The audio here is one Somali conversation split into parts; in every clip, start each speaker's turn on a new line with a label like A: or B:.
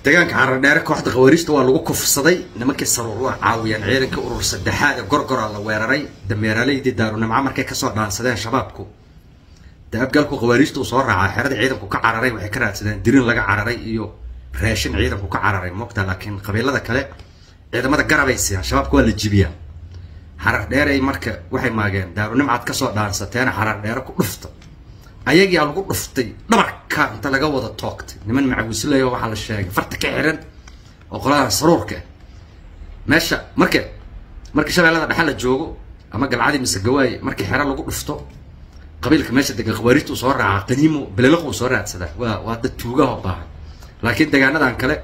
A: deegaanka xaradheere kooxda khawaariijta waa lagu kufsaday nimankii saruur waa caawiyeen ciidankii urur saddexaad ee gorgora la weeraray dameeraaleydii daarunimco markay kasoo dhaansadeen shabaabku daabgalku khawaariijta uu soo raacaa xeradii ciidanku ka cararay waxay ka raadsadeen dirin laga cararay iyo raashin ciidanku ka cararay mogta laakiin qabiilada kale ciidamada garabay siiyaan shabaabka waa la jibiyaa xarar dheeray marka waxay maageen daarunimcaad kasoo dhaansateena xarar dheere ku dhufta ayagiyaa lagu dhuftay dhabarka inta laga wada toogtay niman macawisley waxaa la sheegay farta ka xiran oo qoladan saruurka meesha marka marka shabeellada dhexe la joogo ama galcadii mise gawaaye markii xero lagu dhufto qabiilka meesha degan khawaariijta uu soo raaca qaniimo beleliq uu soo raadsadaa waa waa dad tuugaho baahan laakiin deegaanadan kale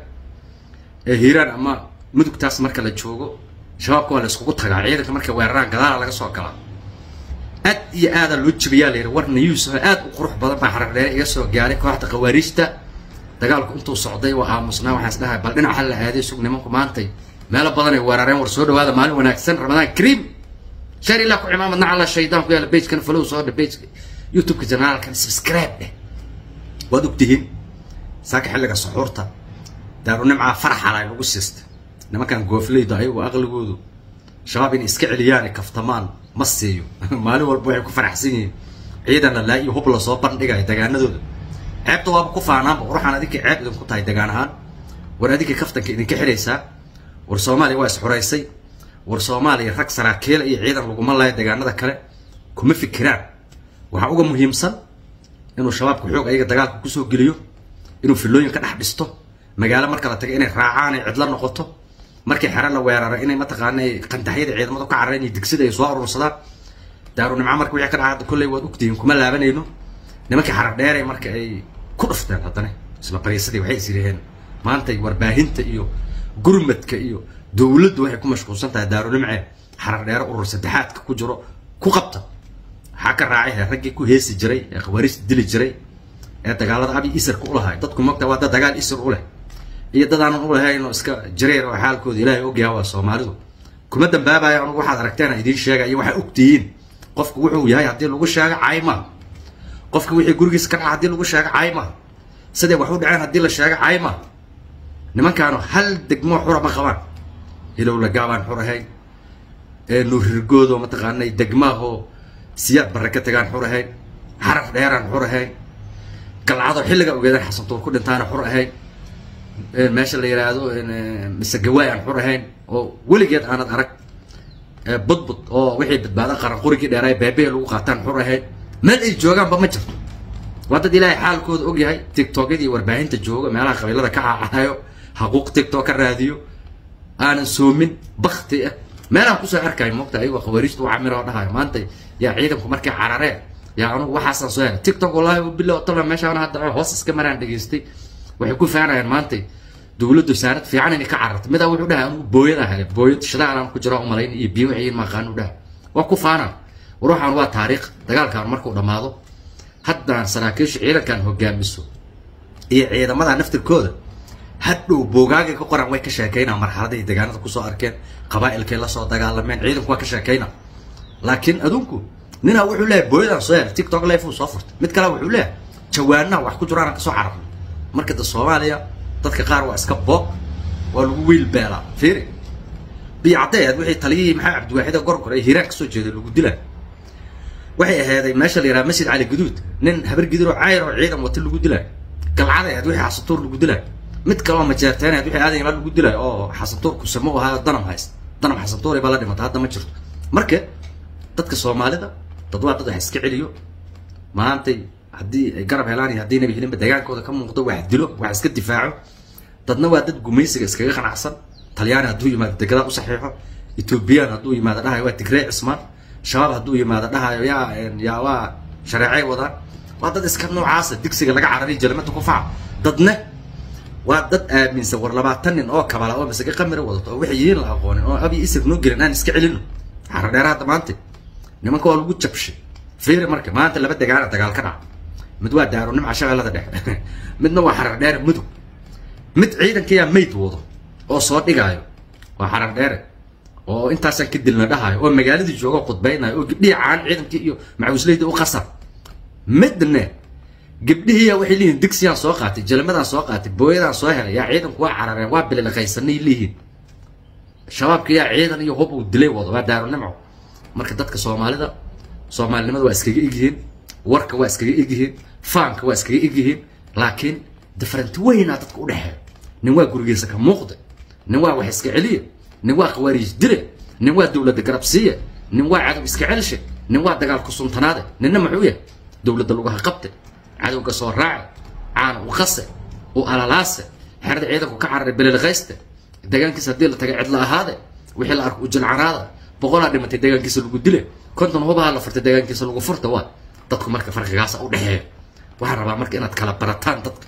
A: ee hiiraan ama mudugtaas marka la joogo shabaabka waa la iskugu tagaa ciidanka markay weeraraan gadaala laga soo galaa aad iyo aadaa loo jibiyaa la yidhi war nayuus aad u qurux badan baa xarar dheere iga soo gaaray kooxda khawaariijta dagaalku intuu socday waa aamusnaa waxaan isdhahay bal dhinac ha la aaday sug nimanku maantay meelo badan ay weerareen war soo dhawaada maalin wanaagsan ramadaan kariim shar ilaa ku cimaamadna cala shaydaan ku yaala bejkan falow soo dhe bejka youtubeka janaalkan subscribe dheh waad ogtihiin saaka xilliga suxuurta daarunimcaa faraxala ay lagu siista nimankan goofleyda ayagu aqligoodu shabaab inay iska celiyaan ay kaftamaan ma siiyo maalin walba waxay ku faraxsan yihiin ciidan la laa iyo hub lasoo bandhigaya degaanadooda ceebta waaba ku faanaanba waxaan adinka ceeb idinku tahay degaan ahaan war adinka kaftanka idinka xidhaysaa war soomaaliya waa isxuraysay war soomaaliya rag saraakiila iyo ciidan laguma laaya degaanada kale kuma fikiraan waxaa uga muhiimsan inuu shabaabka xoog ayaga dagaalka kusoo geliyo inuu filooyin ka dhex dhisto magaalo marka la taga inay raacaan ay cidlo noqoto markii xero la weeraro inay mataqaana qandaxyada ciidamadu ka carareen iyo digsida ay soo urursadaan daarunimco marka wixii ka dhaca hadda kolley waad ogtihiin kuma laabanayno nimankii xarar dheeray marka ay ku dhufteen haddana isla bariisadii waxay is yidhaheen maantay warbaahinta iyo gurmadka iyo dowladdu waxay ku mashquulsan tahay daarunimce xarar dheere urur saddexaadka ku jiro ku qabta waxaa ka raacay raggii ku heesi jiray ee khawaariijta dili jiray ee dagaalada abi isirka u lahay dadku mogta waa dad dagaal isir u leh iyo dad aanan u lahayn oo iska jareer oo xaalkooda ilaahay ogyaha waa soomaalidu kuma dambaabaya anugu waxaad aragteen idiin sheegaya waxaa ogtihiin qofku wuxuu yahay haddii lagu sheego cayma qofka wixii gurigiisa ka dhaca haddii lagu sheego cayma siday wax u dhaceen haddii la sheego cayma nimankaanu hal degmoo xura ma qabaan hilowla gaabaan xur ahayn nuurirgoodoo mataqaanay degmaahoo siyaad barre ka tagaan xur ahayn xaraf dheeraan xur ahayn galcado xilliga ogeedaan xasantuur ku dhintaana xur ahayn meesha la yidhaahdo mise gawaay aan xur ahayn oo weligeed aanad arag budbud oo wixii badbaado qaran qurigii dheeraay beebee lagu qaataan xur ahayn meel ay joogaanba ma jirto waa dad ilaahay xaalkooda ogyahay tictokyadii warbaahinta jooga meelaha qabiilada ka cacahayo xaquuq tictok ka raadiyo aanan soomin bakti ah meelaha kusoo arkayo moogta ayagoo khawaariijta waa camir oo dhahayo maanta yaa ciidanku markay carareen yaa anugu waxaasaan soo helay tictok wallaahi bilo tala meeshaan hadda hoos iska maraan dhageystay waxay ku faanayaan maanta dowladdu saanad fiican inay ka cararto midaa wuxuu dhahay anugu booyad ahay booyad shidaalaan ku jira umalayn iyo biyo waxay maqaan u dhahay waa ku faanaa war waxaan waa taariikh dagaalkan markuu dhammaado haddaan saraakiisha ciidankan hogaamiso iyo ciidamada naftirkooda hadhow boogaagay ka qoran way ka sheekaynaa marxaladahay deegaanada kusoo arkeen qabaa'ilkay lasoo dagaalameen ciidanku waa ka sheekayna laakiin adunku ninaa wuxuu leeyahay booyadaan soo helay tiktok life uu soo furtay mid kale wuxuu leeyahay jawaanaha wax ku jiraan kasoo cararnay marka da soomaaliya dadka qaar waa iska boog waa lagu wiil beelaa fiiri biyo caddeed wixii taliyihii maxaa cabdiwaaxida gorgor ee hiiraan kasoo jeeday lagu dilaa waxay ahaaday meesha la yidhaha masjid cali guduud nin habar gidir oo cayr oo ciidan wata lagu dilaa galcadeed wixii xasatuur lagu dilaa mid kaloo majeerteeneed wixii aadan la lagu dilaa oo xasatuur kusamo u ahaa danam hayst danam xasatuur baa la dhimata hadda ma jirto marka dadka soomaalida dad waa dad wax iska celiyo maantay haddii ay garab helaan iyo haddii nabi helinba dagaankooda ka muuqdo wax dilo wax iska difaaco dadna waa dad gumaysiga iskaga qanacsan talyaani hadduu yimaado degadaa u saxiixo etoobiyaan hadduu yimaado dhahayo waa tigree cismaan shabaab hadduu yimaado dhahayo yaa yaa waa shareecay wadaan waa dad iska noocaasa digsiga laga carariy jelmada ku faca dadna waa dad aaminsan war labaatan nin oo kabala oo masage qamira wadato oo waxay yihiin la aqoonin oo abi isir noo gelin aan iska celino xaradheera hadda maanta nimanka waa lagu jabshay fiiri marka maanta laba degaana dagaal ka dhaca mid waa daaro nimca shabeellada dhexe midna waa xarar dheere mudug mid ciidankayaa mayd wado oo soo dhigaayo waa xarar dheere oo intaasaan ka dilna dhahayo oo magaaladii jooga khudbaynayo oo gabdhihii caan ciidankii iyo macawisleyda u qasar midne gabdhihiiya waxay leeyihin digsiyaan soo qaatay jalmadaan soo qaatay booyadaan soo helay yaa ciidanku waa carareen waa bililaqaysanay leeyihiin shabaabka yaa ciidan iyo hub uu dilay wado waa daarunimco marka dadka soomaalida soomaalinimada waa iskaga egyihiin warka waa iskaga egyihiin faanka waa iskaga egyihiin laakiin different weynaa dadka u dhexeeya nin waa gurigiisa ka muuqda nin waa wax iska celiya nin waa khawaariij dile nin waa dowladda garabsiiya nin waa cadow iska celshe nin waa dagaal ku suntanaade ninna muxuu yahay dowladda lugaha qabte cadowga soo raace caana u qase u alalaase xerada ciidanku ka cararay belilqayste deegaankiisa haddii la tagay cidla ahaade wixii la arko u jilcanaada boqolaa dhimatay deegaankiisa lagu dile konton hubaha la furtay deegaankiisa lagu furta waa dadku marka farqigaasa u dhexeeya waxaan rabaa marka inaad kala barataan dadka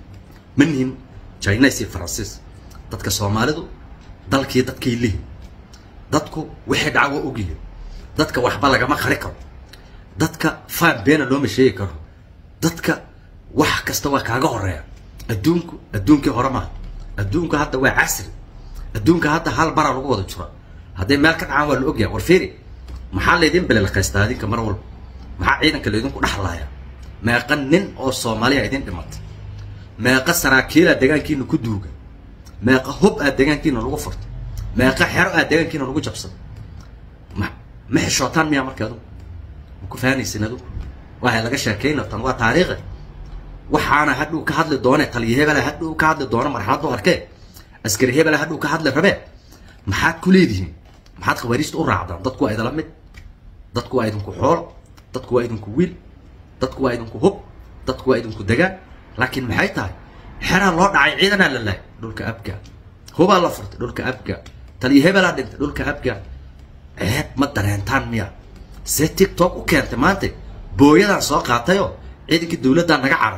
A: ma nihin chinese iyo faransiis dadka soomaalidu dalkii dadkay lihi dadku waxay dhaca waa ogyihiin dadka waxba lagama qari karo dadka faan beena looma sheegi karo dadka wax kasta waa kaaga horeeya adduunku adduunkii hore maaha adduunku hadda waa casri adduunka hadda hal bara lagu wada jiro hadday meel ka dhacaan waa la ogyahay war fiiri maxaa laydin belelqaystaa adinka mar walba maxaa ciidanka laydinku dhexlaaya meeqa nin oo soomaaliya idin dhimatay meeqa saraakiila deegaankiina ku duuga meeqa hub aad deegaankiina lagu furtay meeqa xero aad deegaankiina lagu jabsaday ma ma xishootaan miyaa marka adugu ma ku fahanaysin adugu waxay laga sheekayna tan waa taariikhi waxaana hadhuu ka hadli doone taliya hebela hadhuu ka hadli doono marxaladdu arkee askari hebela hadhuu ka hadli rabee maxaad ku leedihiin maxaad khawaariijta u raacdaan dadku waa idala mid dadku waa idinku xoolo dadku waa idinku wiil dadku waa idinku hub dadku waa idinku degaan laakiin maxay tahay xeraa loo dhacay ciidanaa la lahay dhulka abga hubaa la furtay dhulka abga taliya hebelaa dhintay dhulka abga ceeb ma dareentaan miya see tiktok u keentay maanta booyadaan soo qaatayoo ciidankii dowladdaa naga carar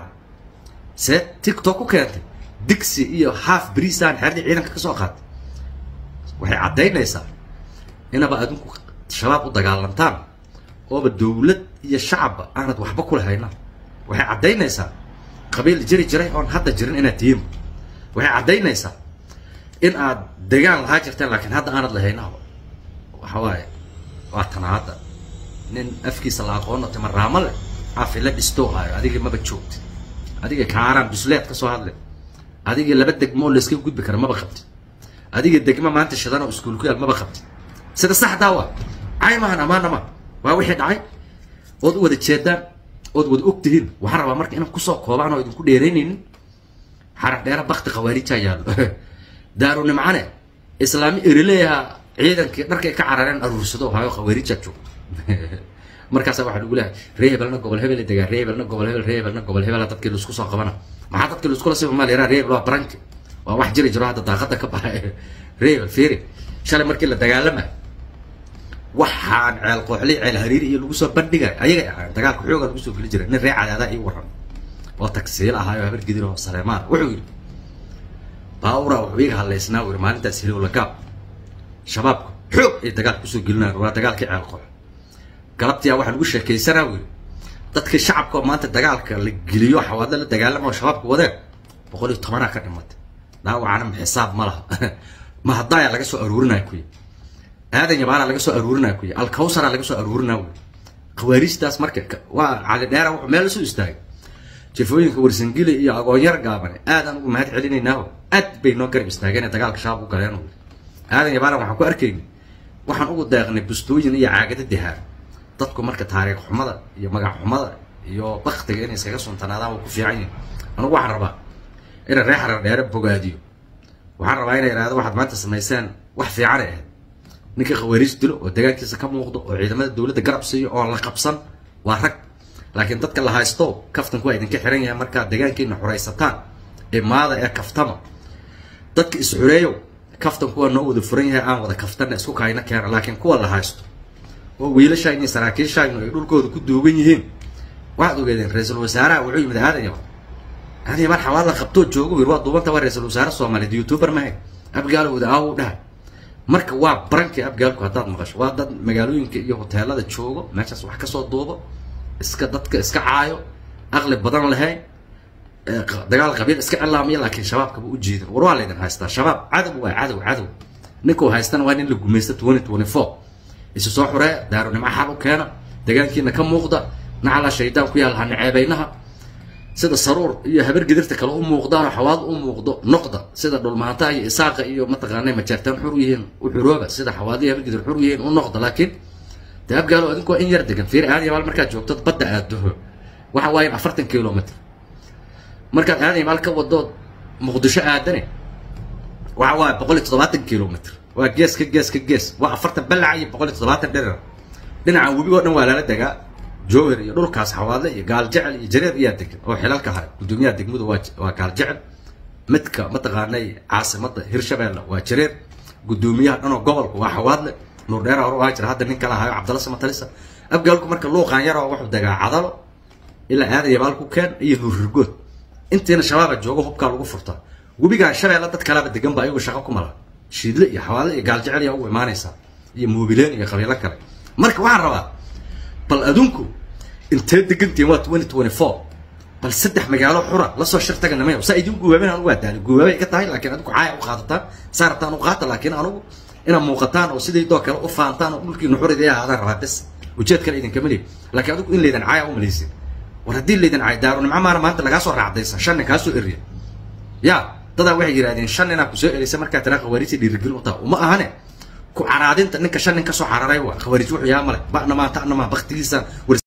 A: see tiktok u keentay digsi iyo half briisaan xeradii ciidanka ka soo qaatay waxay caddaynaysaa inaba adinku shabaab u dagaalantaan ooba dowlad iyo shacabba aanad waxba ku lahayna waxay caddaynaysaa qabiil jiri jiray oon hadda jirin inaad tihiin waxay caddaynaysaa in aad degaan lahaa jirteen laakiin hadda aanad lahaynaba waxa waaye waa tana hadda nin afkiisa la aqoono timaraamo leh afila dhistoo haayo adigii maba joogtid adiga kaaraan busleed ka soo hadle adigii laba degmoo layska gudbi kara maba qabtid adiga degmo maanta shidan oo iskuul ku yaal maba qabtid sida saxdaa waa cay maahan ammaana ma waa wixii dhacay ood u wada jeedaan ood wada og tihiin waxaan rabaa marka inaan kusoo koobaan oo idinku dheeraynaynin xaraf dheera bakti khawaarijaa yaallo daaru nimcane islaami erileeyaha ciidankii dharkay ka carareen aruursado hayo khawaarijaa joogto markaasa waxaa lagu leehay ree hebelna gobol hebel degaa ree hebelna gobol hebel ree hebelna gobol hebela dadkii laisku soo qabana maxaa dadkii laiskula sifa maa layraa ree hebel waa baranki waa wax jiri jiro hadda daaqada ka baxay ree hebel fiiri shalay markii la dagaalama waxaan ceel qooxli ceel hariiri iyo lagu soo bandhigay ayagay ahaan dagaalka xooga lagu soo geli jiray nin ree cadaadaa ii waran oo tagsiil ahaayo habar gidin oo saleemaan wuxuu yidhi baawura wuxuu iga hadlaysnaa uu yidhi maalintaas hilow lagaab shabaabku xoog ay dagaal kusoo gelinayan waa dagaalkii ceel qoox galabtiyaa waxaa lagu sheekaysanaa uu yidhi dadkii shacabka oo maanta dagaalka la geliyo xawaadla la dagaalama oo shabaabka wadeen boqol iyo tobanaa ka dhimatay dhaawacana xisaab ma laha ma haddaaya laga soo aruurinaya kuyi aadan yabaana laga soo aruurinaya kuyi alkawsara laga soo aruurinaya wy khawaariijtaas marka waa cali dheera wuxuu meel lasoo istaagay jefooyinka warsangili iyo agoonyar gaabane aadaan ugu mahad celinaynaaho aad bay noo garab istaageen dagaalka shabaab u galeen aadan yabaana waxaan ku arkayni waxaan ugu deeqnay bustooyin iyo caagada dihaar dadku marka taariikh xumada iyo magac xumada iyo baktiga inay iskaga suntanaadaan waa ku fiican yihin anugu waxaan rabaa inay ree xarar dheere bogaadiyo waxaan rabaa inay ihahdo waxaad maanta samayseen wax fiicanay ahayd ninka khawaariij dilo oo deegaankiisa ka muuqdo oo ciidamada dowladda garab siiyo oo la qabsan waa rag laakiin dadka la haysto kaftanku waa idinka xiran yahay markaad deegaankiina xuraysataan imaada ee kaftama dadka is-xureeyo kaftanku waa noo wada furan yahay aan wada kaftana isku kaayna keena laakiin kuwa la haysto oo wiilashayni iyo saraakiishaynu ay dhulkooda ku duugan yihiin waxaad ogeedeen ra-iisul wasaaraha wuxuu yimid aadan yaman aadan yaman xawaad la qabtoo joogo wir waa duubanta waa ra-iisul wasaare soomaaliyeed youtuber mahay abgaalowda aaw dhahay marka waa barankii abgaalku haddaad maqasho waa dad magaalooyinka iyo hoteelada joogo meeshaas wax kasoo duubo iska dadka iska caayo aqli badan lahayn dagaal qabiil iska cilaamaya laakiin shabaabkaba u jiidan war waa laydin haystaa shabaab cadow waa cadow cadow ninkuu haystana waa nin la gumaysta twenty twenty four isu soo xuree daarunimo xal u keena deegaankiina ka muuqda nacala shaydaan ku yaal hanaceebaynaha sida saruur iyo habar gidirta kale u muuqdaanoo xawaad u muuqdo noqda sida dhulmahantaha iyo isaaqa iyo mataqaanay majaartaan xur yihiin u xurooba sida xawaadiya habar gidir xur yihiin u noqda laakiin dee abgaalo adinku waa in yar degan fiir aad yabaal markaad joogto badda aad doho waxa waaye afartan kilomitr markaad aad yabaal ka wadood muqdisho aadane waxa waaye boqol iyo toddobaatan kilomitr waa gees ka gees ka gees waa afartan balaca iyo boqol iyo toddobaatan dherer dhinaca webigoo dhan waa lala degaa jowhar iyo dhulkaas xawaadle iyo gaal jecel iyo jareer iyaa degan oo xilalka haya gudoomiyaha degmadu waa waa gaal jecel midka mataqaanay caasimada hirshabeelle waa jareer gudoomiyaha dhanoo gobolka waa xawaadle nuur dheera hore waa jira hadda nin kala hayo cabdalla samatalisa abgaalku marka luuqaan yaroo wuxuu degaa cadalo ilaa aadan yabaal ku keen iyo nuur rirgood intiina shabaaba joogo hubkaa lagu furtaa webigaan shabeelle dad kalaba degan ba ayagu shaqo ku mala shiidle iyo xawaadle iyo gaal jecel yaa ugu imaanaysaa iyo moobileen iyo qabiilo kale marka waxaan rabaa bal adunku intee degantiin waa twenty twenty four bal saddex magaalo xura lasoo shir taga nimayo saa idin guwaabeen anugu waa daali guwaabay ka tahay laakiin adigu caaya u qaadataan saa rabtaan u qaata laakiin anugu inaad muuqataan oo sidaydoo kale u faantaan oo dhulkii nuxuridii ahaadaan rabaa bes ujeed kale idinkama leey laakiin adigu in laydan caaya u malaysin war haddii laydan caaya daarunimco maana maanta lagaa soo raacdaysa shan nin kaa soo eriya ya dadaa waxay yidhahdeen shan ninaa kusoo erisa markaa tiraa khawaariijta dhiirigelin u taha uma ahane ku caraadinta ninka shan nin kasoo cararay waa khawaariij wuxuu yaa male ba'na maa ta'na maa baktigiisa